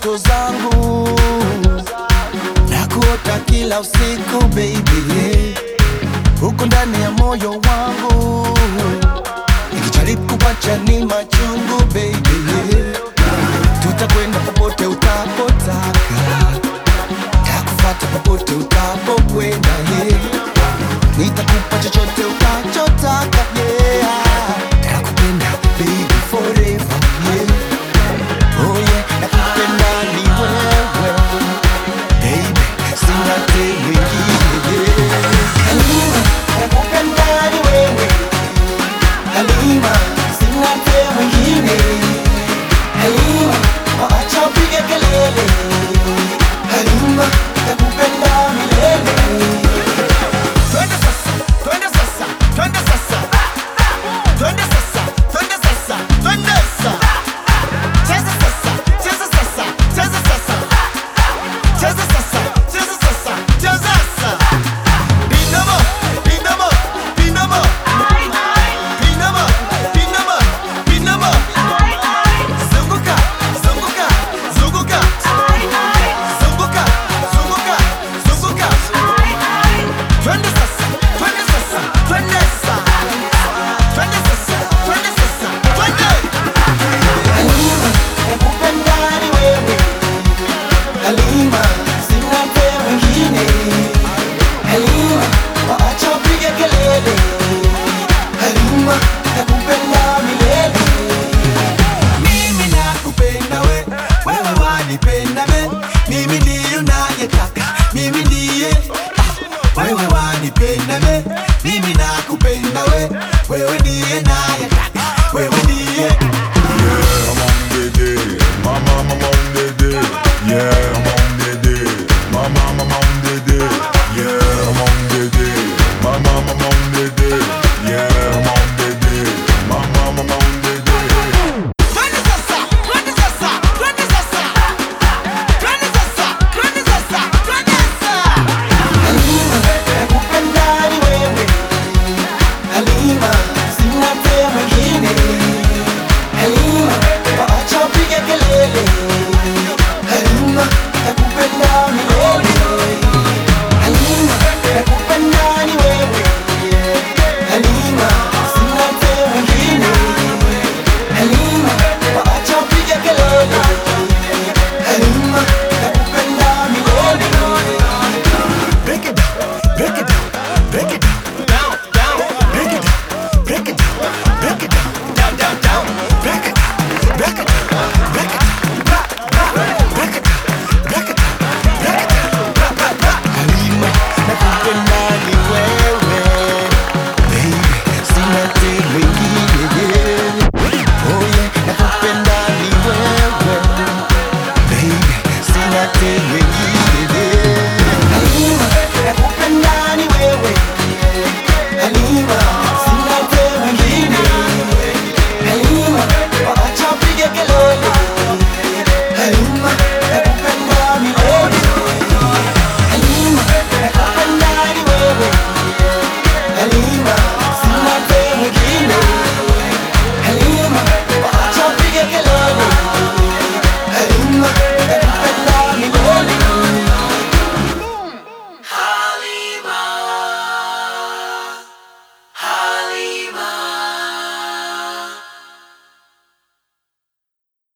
ndoto zangu na kuota kila usiku baby, huko ndani ya moyo wangu nikijaribu kupacha ni machungu baby, tutakwenda popote utapotaka, takufata popote utapokwenda yeah. Nitakupa chochote utachotaka yeah. Takupenda baby forever yeah. Oh yeah, nakupenda ni wewe baby, sina te mwingine yeah. Halima, nakupenda ni wewe Halima, sina te mwingine Halima, waacha upige kelele Halima,